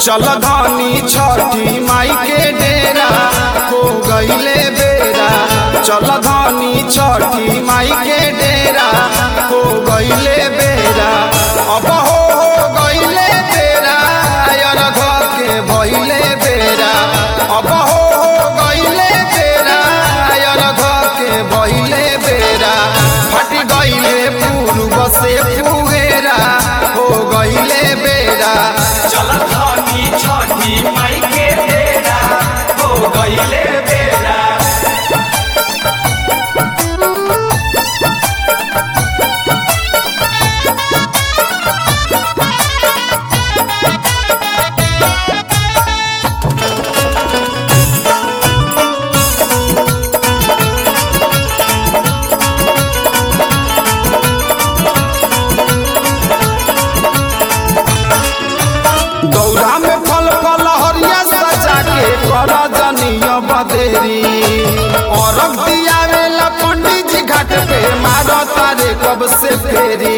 चल धनी छठी माई के डेरा हो गईले बेरा चल धनी छठी माई के डेरा हो गईले बेरा अब हो हो गईले बेरा अरघ के भइले बेरा अब हो हो गईले बेरा अरघ के भइले बेरा फट गईले पूर्व से पुएरा हो गईले बेरा चल धनी छठी माई के बेरा हो गईले बेरा दौरा में फल फल हरिया सजा के कर जनिय बदेरी और दियावेला पंडित जी घाट पे मारो तारे कब से फेरी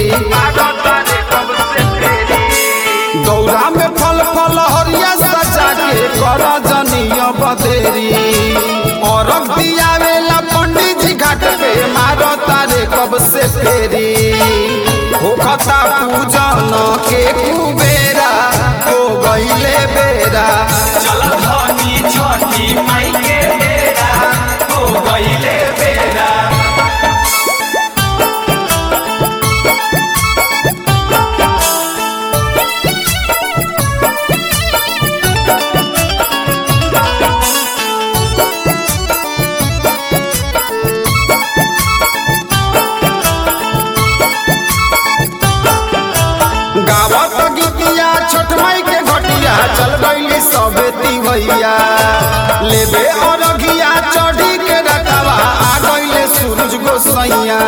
दौरा में फल फल हरिया सजा के कर जनिय बदेरी और दियावेला पंडित जी घाट पे मारो तारे कब से फेरी होखता पूजन के कुबेरा हो गईले बेरा चल धनी छठी माई के बेरा हो गईले बेरा गावत गीतिया छोट माई के घटिया चल गईली सबे तिवैया लेबे अरघिया चढ़ी के रखवा आ गईले सूरज गोसैया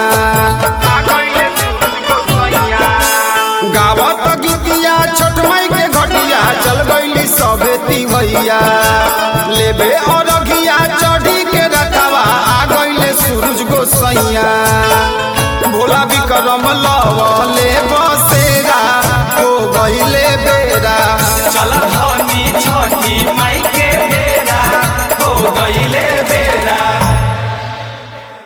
गावत गीतिया छोट माई के घटिया चल गईली सबे तिवैया लेबे अरघिया चढ़ी के रखवा आ गईले सूरज गोसैया भोला विक्रम लवले बस